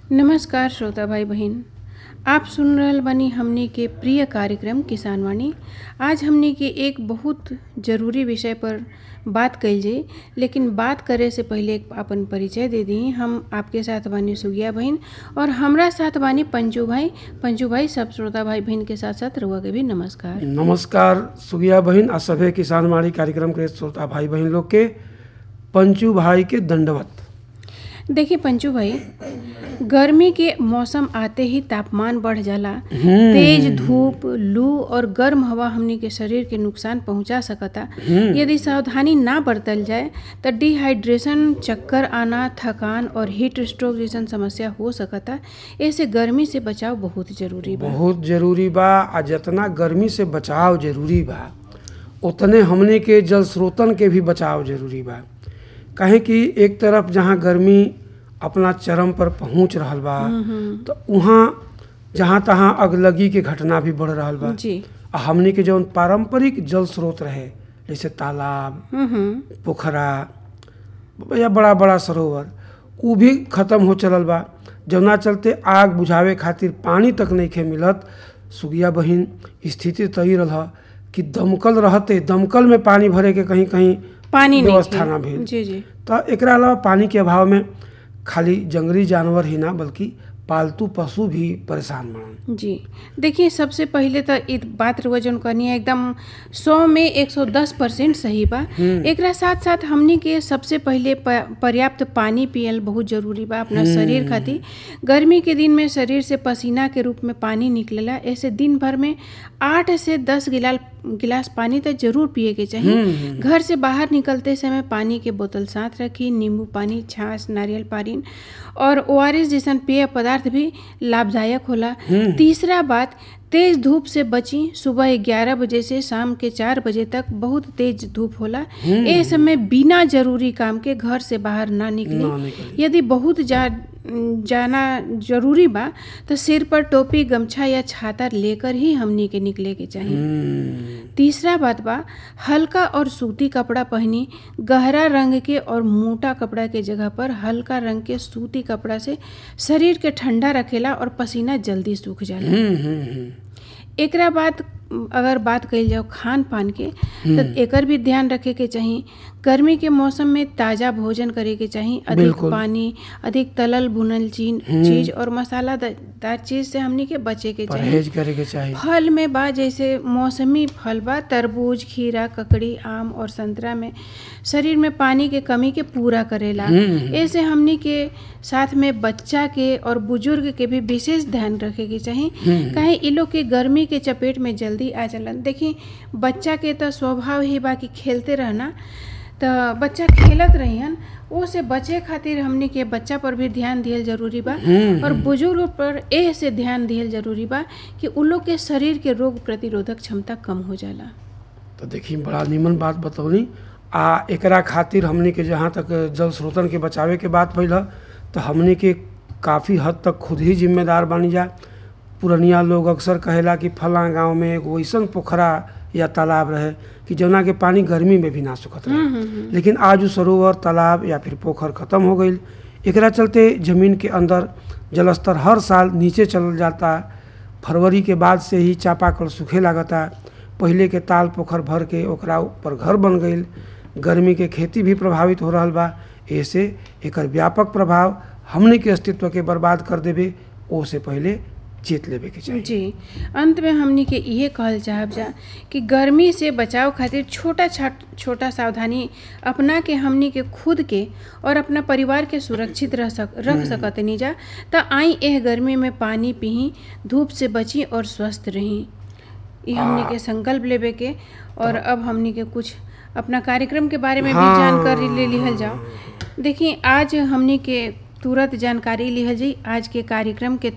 नमस्कार श्रोता भाई बहन आप सुन रहल बानी हमनी के प्रिय कार्यक्रम किसान वाणी आज हमनी के एक बहुत जरूरी विषय पर बात कइल जाई लेकिन बात करे से पहले एक अपन परिचय दे दी हम आपके साथ बानी सुगिया बहन और हमरा साथ बानी पंजू भाई पंजू भाई सब श्रोता भाई बहन के साथ साथ रुआ के भी नमस्कार नमस्कार सुगिया बहन आ सभे किसान माड़ी कार्यक्रम के श्रोता भाई बहन लोग के पंचू भाई के दंडवत देखिए पंचू भाई गर्मी के मौसम आते ही तापमान बढ़ जाला तेज धूप लू और गर्म हवा हमनी के शरीर के नुकसान पहुंचा सकता यदि सावधानी ना बरतल जाए तो डिहाइड्रेशन चक्कर आना थकान और हीट स्ट्रोक जैसन समस्या हो सकता ऐसे गर्मी से बचाव बहुत जरूरी बा बहुत जरूरी बा आ जितना गर्मी से बचाव जरूरी बा उतने हमने के जल स्रोतन के भी बचाव जरूरी बा काहे कि एक तरफ जहाँ गर्मी अपना चरम पर पहुंच रहल बा तो वहाँ जहाँ तहाँ अगलगी के घटना भी बढ़ रहल बा जी आ हमने के जौन पारंपरिक जल स्रोत रहे जैसे तालाब हम्म हम्म पोखरा या बड़ा बड़ा सरोवर उ भी खत्म हो चलल बा जौना चलते आग बुझावे खातिर पानी तक नइखे मिलत सुगिया बहिन स्थिति तो ही रह कि दमकल रहते दमकल में पानी भरे के कहीं कहीं पानी नहीं व्यवस्था ना भेल जी जी तो एकरा अलावा पानी के अभाव में खाली जंगली जानवर ही ना बल्कि पालतू पशु भी परेशान बनन जी देखिए सबसे पहले तो इ बात रुआ जौन कहनी है एकदम सौ में एक सौ दस परसेंट सही बा एकरा साथ साथ हमनी के सबसे पहले प- पर्याप्त पानी पियल बहुत जरूरी बा अपना शरीर खातिर गर्मी के दिन में शरीर से पसीना के रूप में पानी निकलेला ऐसे दिन भर में आठ से दस गिलास गिलास पानी तो जरूर पिए के चाहिए घर से बाहर निकलते समय पानी के बोतल साथ रखी नींबू पानी छाछ नारियल पानी और ओ जैसन पेय पदार्थ भी लाभदायक होला तीसरा बात तेज धूप से बची सुबह ग्यारह बजे से शाम के चार बजे तक बहुत तेज धूप होला ए समय बिना जरूरी काम के घर से बाहर ना ना निकली निकली। यदि बहुत जा जाना जरूरी बा तो सिर पर टोपी गमछा या छाता लेकर ही हमनी के निकले के चाहिए हम्म, तीसरा बात बा हल्का और सूती कपड़ा पहनी गहरा रंग के और मोटा कपड़ा के जगह पर हल्का रंग के सूती कपड़ा से शरीर के ठंडा रखेला और पसीना जल्दी सूख जाला हम्म, हम्म, हम्म। एकरा बाद अगर बात कइल जाओ खान पान के तो एकर भी ध्यान रखे के चाहिए गर्मी के मौसम में ताज़ा भोजन करे के चाहिए अधिक बिल्कुल। पानी अधिक तलल भुनल चीज चीज और मसालादार चीज से हमनी के बचे के चाहिए परहेज करे के चाहिए फल में बा जैसे मौसमी फल बा तरबूज खीरा ककड़ी आम और संतरा में शरीर में पानी के कमी के पूरा करेला ऐसे हमनी के साथ में बच्चा के और बुजुर्ग के भी विशेष ध्यान रखे के चाहिए काहे इ लोग के गर्मी के चपेट में जल्दी आ जालन देखी बच्चा के तो स्वभाव ही बा कि खेलते रहना तो बच्चा खेलत रहियन ओ से बचे खातिर हमनी के बच्चा पर भी ध्यान दिहल जरूरी बा और बुजुर्ग पर एह से ध्यान दिहल जरूरी बा कि उ लोग के शरीर के रोग प्रतिरोधक क्षमता कम हो जाला तो देखी बड़ा निमन बात बतौनी आ एकरा खातिर हमने के जहाँ तक जल स्रोतन के बचावे के बात भइल ह, तो हमने के काफ़ी हद तक खुद ही जिम्मेदार बनी जा पुरनिया लोग अक्सर कहेला कि फला गांव में एगो अइसन पोखरा या तालाब रहे कि जौना के पानी गर्मी में भी ना सुखत रहे लेकिन आज उ सरोवर तालाब या फिर पोखर खत्म हो गई एकरा चलते जमीन के अंदर जलस्तर हर साल नीचे चल जाता फरवरी के बाद से ही चापाकल सूखे लागता पहिले के ताल पोखर भर के ओकरा ऊपर घर बन गईल गर्मी के खेती भी प्रभावित हो रहल बा ऐसे एकर व्यापक प्रभाव हमने के अस्तित्व के बर्बाद कर देवे ओ से पहले चेत लेवे के चाहिए जी अंत में हमनी के इहे कहल चाहब जा कि गर्मी से बचाव खातिर छोटा छाट छोटा सावधानी अपना के हमनी के खुद के और अपना परिवार के सुरक्षित रह सक रख सकतनी जा त आई एह गर्मी में पानी पीही धूप से बची और स्वस्थ रही ये हमनी के संकल्प लेवे के और अब हमनी के कुछ अपना कार्यक्रम के बारे में भी हाँ। जानकारी ले लिहल जाओ देखिए आज हमनी के तुरंत जानकारी लिहल जाई आज के कार्यक्रम के